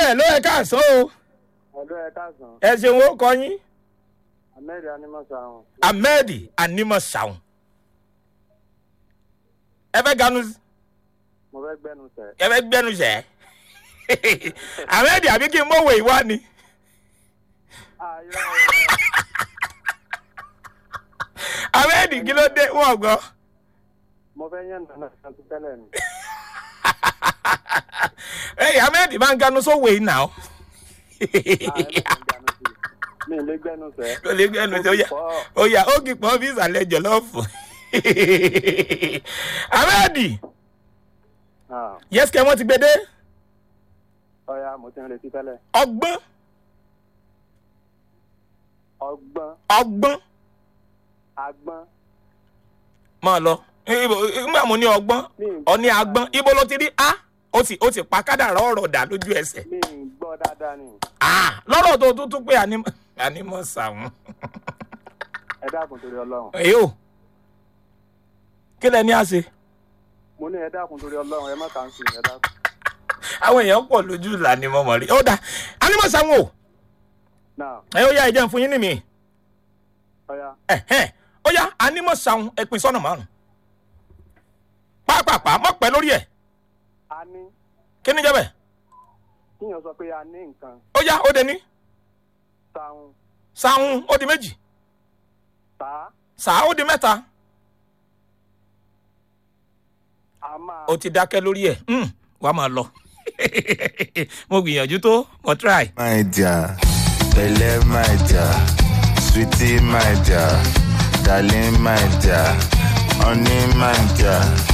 ẹ̀ ló ẹ̀ káàsán o ọ̀dọ́ ẹ káàsán ẹ ṣeun ó kọ yín ahmed animasa ọ̀hún ahmed animọ̀sàún ẹ fẹ́ ganu mo fẹ́ gbẹ́nu tẹ̀. ẹ fẹ́ gbẹ́nu sẹ́ ahmed àbí kí n mọ̀wé ìwá ni ahmed kí ló dé wọ́n gbọ́ mo fẹ́ yẹn nàná kan ti tẹ́lẹ̀ ni. ẹ ahmed máa ń ganu sówó yìí nà ó mi ì lè gbẹ́nu tẹ̀. ó lè gbẹ́nu sẹ́ ó yà ó yà ó kì í pọ́n bí ìsàlẹ̀ jọ̀lọ́ọ̀fù ahmed yẹ́sìkẹ́ wọ́n ti gbé dé ọ̀ya mo ti ń retí tẹ́lẹ̀. ọgbọ́n ọgbọ́n ọgbọ́n agbọ́n máa lọ Ibo- nígbà mo ní ọgbọ́n ọ ní agbọ́n ibo ló ti rí a ó ti ó ti pa kádàrá ọ̀rọ̀ dà lójú ẹsẹ̀ mi ì gbọ́ dáadáa ni Ah, lọ́rọ̀ tó tún tún pé ànímọ̀ ànímọ̀ sàwọn. ẹ dákun torí ọlọ́run èyí ò kí lẹ ní àṣẹ mo ní ẹ dákun torí ọlọ́run ẹ má kà ń sìn ẹ dákun. àwọn èèyàn pọ̀ lójú ìlà ni mo mọ̀ rí ó dà ànímọ̀ sàwọn o náà ẹ ó yá ìjẹun fún yín ní mi ọ̀ya ẹ̀hẹ́n, ó yá ànímọ̀ sàwọn ẹ pín sọ́nà márùn pápápá mọ̀ pẹ́ lórí ẹ̀ a ní kí ni jẹ́ bẹ́ẹ̀ kíyàn sọ pé a ní nǹkan ó yá ó dé ní táwọn sàwọn ó di méjì tá sàá ó di mẹ́ta a máa ó ti dákẹ́ lórí ẹ̀ Hmm, wàá máa lọ mo gbìyànjú tó mo try. my dear, Belle my dear, sweetie my dear, darling my dear, honey my dear.